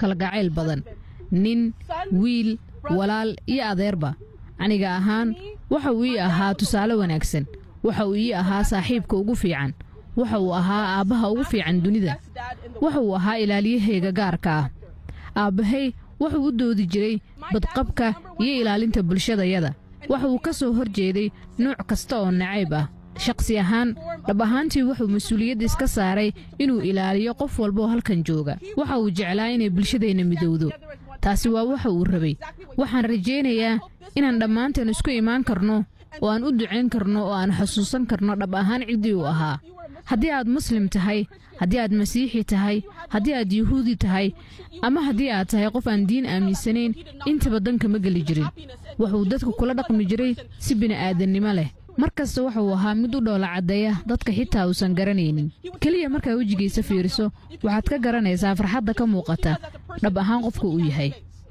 kalgacayl badan nin wiil walaal iyo adeerba aniga ahaan waxa uu ii ahaa tusaale wanaagsan waxa uu ii ahaa saaxiibka ugu fiican waxa uu ahaa aabbaha ugu fiican dunida waxa uu ahaa ilaaliyahayga gaarka ah aabbahay wuxuu u doodi jiray badqabka iyo ilaalinta bulshadayada waxa uu ka soo hor jeeday nuuc kasta oo nacayb ah shaqsi ahaan dhab ahaantii wuxuu mas-uuliyadda iska saaray inuu ilaaliyo qof walbaoo halkan jooga waxa uu jeclaa inay bulshadeenna midowdo taasi waa waxa uu rabay waxaan rajaynayaa inaan dhammaanteen isku imaan karno oo aan u ducayn karno oo aan xusuusan karno dhab ahaan ciddii uu ahaa haddii aad muslim tahay haddii aad masiixi tahay haddii aad yuhuudi tahay ama haddii aad tahay qof aan diin aaminsanayn intaba danka ma geli jirin wuxuu dadka kula dhaqmi jiray si bini'aadannimo leh mar kasta waxa uu ahaa mid u dhoola caddeeya dadka xitaa uusan garanaynin keliya markaa wejigiisa fiiriso waxaad ka garanaysaa farxadda ka muuqata dhab ahaan qofka uu yahay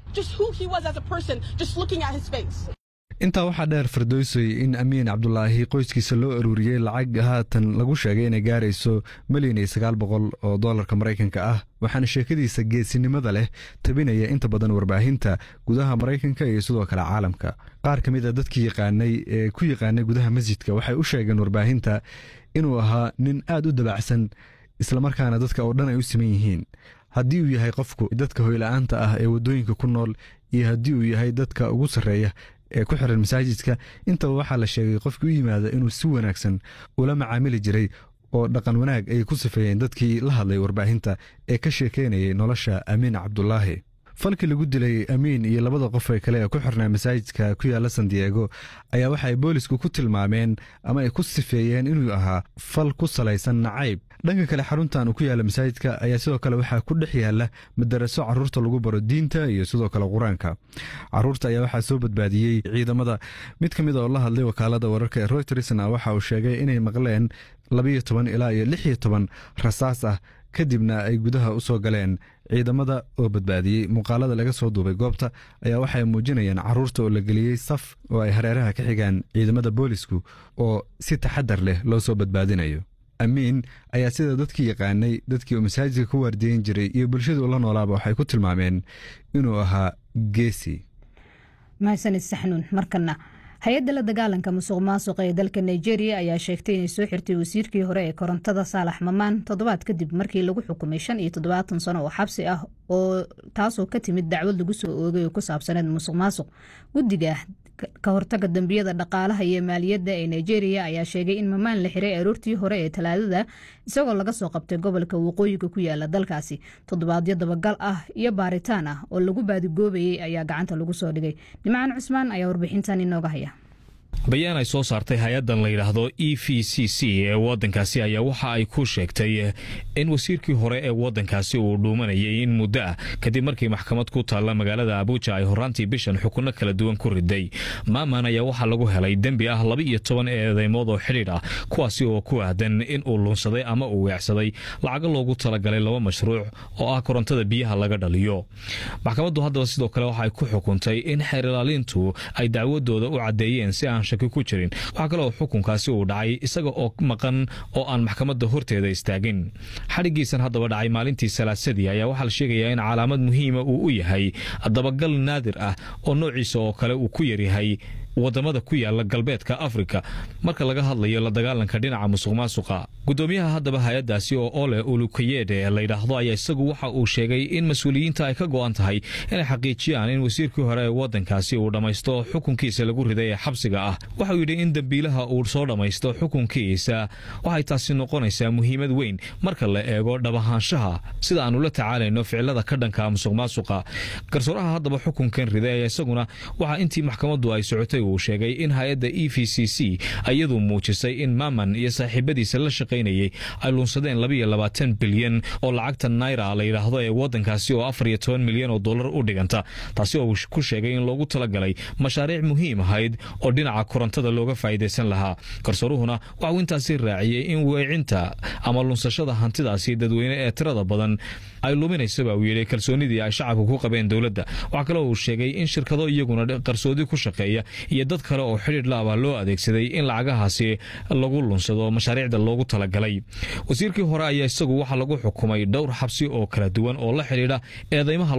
intaa waxaa dheer fardoosoy in amiin cabdulaahi qoyskiisa loo aruuriyey lacag haatan lagu sheegay inay gaarayso milyan iyo sagaal boqol oo doolarka maraykanka ah waxaana sheekadiisa geesinimada leh tabinaya inta badan warbaahinta gudaha maraykanka iyo sidoo kale caalamka qaar ka mid a dadkii yaqaanay ee ku yaqaanay gudaha masjidka waxay u sheegeen warbaahinta inuu ahaa nin aad u dabacsan islamarkaana dadka oo dhan ay u siman yihiin haddii uu yahay qofku dadka hoyla'aanta ah ee waddooyinka ku nool iyo haddii uu yahay dadka ugu sarreeya ee ku xiran masaajidka intaba waxaa la sheegay qofkii u yimaada inuu si wanaagsan ula macaamili jiray oo dhaqan wanaag ay ku sifeeyeen dadkii la hadlay warbaahinta ee ka sheekeynayay nolosha amiin cabdulaahi falkii lagu dilay amiin iyo labada qof ee kale ee ku xirnaa masaajidka ku yaalla san diego ayaa waxa ay boolisku ku tilmaameen ama ay ku sifeeyeen inuu ahaa fal ku salaysan nacayb dhanka kale xaruntan uu ku yaalla masaajidka ayaa sidoo kale waxaa ku dhex yaalla madaraso carruurta lagu baro diinta iyo sidoo kale qur-aanka carruurta ayaa waxaa soo badbaadiyey ciidamada mid ka mid oo la hadlay wakaalada wararka ee roytersna waxa uu sheegay inay maqleen labayo toban ilaa iyo lix iyo toban rasaas ah kadibna ay gudaha u soo galeen ciidamada oo badbaadiyey muuqaalada laga soo duubay goobta ayaa waxay muujinayaan carruurta oo la geliyey saf oo ay hareeraha ka xigaan ciidamada boolisku oo si taxadar leh loo soo badbaadinayo amiin ayaa sida dadkii yaqaanay dadkii uu masaajidka ku waardiyen jiray iyo bulshadu la noolaaba waxay ku tilmaameen inuu ahaa geesi mahadsanid saxnuun markana hay-adda la dagaalanka musuq maasuqa ee dalka nigeria ayaa sheegtay inay soo xirtay wasiirkii hore ee korontada saalax mamaan toddobaad kadib markii lagu xukumay shan iyo toddobaatan sano oo xabsi ah oo taasoo ka timid dacwad lagu soo oogay oo ku saabsaneed musuq maasuq guddiga ka hortaga dambiyada dhaqaalaha iyo maaliyadda ee nigeria ayaa sheegay in mamaan la xiray aroortii hore ee talaadada isagoo laga soo qabtay gobolka waqooyiga ku yaala dalkaasi toddobaadyo dabagal ah iyo baaritaan ah oo lagu baadigoobayay ayaa gacanta lagu soo dhigay dhimcaan cusmaan ayaa warbixintan inooga haya bayaan ay soo saartay hay-addan la yidhaahdo e v c c ee waddankaasi ayaa waxa ay ku sheegtay in wasiirkii hore ee waddankaasi uu dhuumanayay in muddo ah kadib markii maxkamad ku taalla magaalada abuuja ay horaantii bishan xukunno kala duwan ku riday maaman ayaa waxaa lagu helay dembi ah laba iyo toban eedeymood oo xidhiidh ah kuwaasi oo ku aadan in uu luunsaday ama uu weecsaday lacago loogu talagalay laba mashruuc oo ah korontada biyaha laga dhaliyo maxkamaddu haddaba sidoo kale waxa ay ku xukuntay in xeerilaalintu ay dacwadooda u caddeeyeen si aan shaki ku jirin waxaa kale oo xukunkaasi uu dhacay isaga oo maqan oo aan maxkamadda horteeda istaagin xadhigiisan haddaba dhacay maalintii salaasadii ayaa waxaa la sheegayaa in calaamad muhiima uu u yahay dabagal naadir ah oo noociisa oo kale uu ku yaryahay wadamada ku yaala galbeedka afrika marka laga hadlayo la dagaalanka dhinaca musuq maasuqa gudoomiyaha haddaba hay-adaasi oo ole ulukayede layidhaahdo ayaa isagu waxa uu sheegay in mas-uuliyiinta ay ka go-an tahay inay xaqiijiyaan in wasiirkii hore ee wadankaasi uu dhammaysto xukunkiisa lagu riday ee xabsiga ah waxauu yidhi in dembiilaha uu soo dhammaysto xukunkiisa waxay taasi noqonaysaa muhiimad weyn marka la eego dhabahaanshaha sida aanu la tacaalayno ficilada ka dhanka musuq maasuqa garsooraha haddaba xukunkan riday ayaa isaguna waxaa intii maxkamaddu ay socotay uu sheegay in hay-adda e v c c iyadu muujisay in maaman iyo saaxiibadiisa la shaqaynayay ay luunsadeen labaiyo labaatan bilyan oo lacagta naira la yidhaahdo ee wadankaasi oo afar iyo toban milyan oo dollar u dhiganta taasi oo ku sheegay in loogu talagalay mashaariic muhiim ahayd oo dhinaca korontada looga faa'iidaysan lahaa garsooruhuna waxauu intaasi raaciyey in weecinta ama lunsashada hantidaasi dadweyne ee tirada badan ay luminaysaba uu yidhi kalsoonidii ay shacabka ku qabeen dowladda waxaa kale uu sheegay in shirkado iyaguna qarsoodi ku shaqeeya iyo dad kale oo xidhiir laaba loo adeegsaday in lacagahaasi lagu lunsado mashaariicda loogu talagalay wasiirkii hore ayaa isagu waxaa lagu xukumay dhowr xabsi oo kala duwan oo la xidhiidha eedeymaha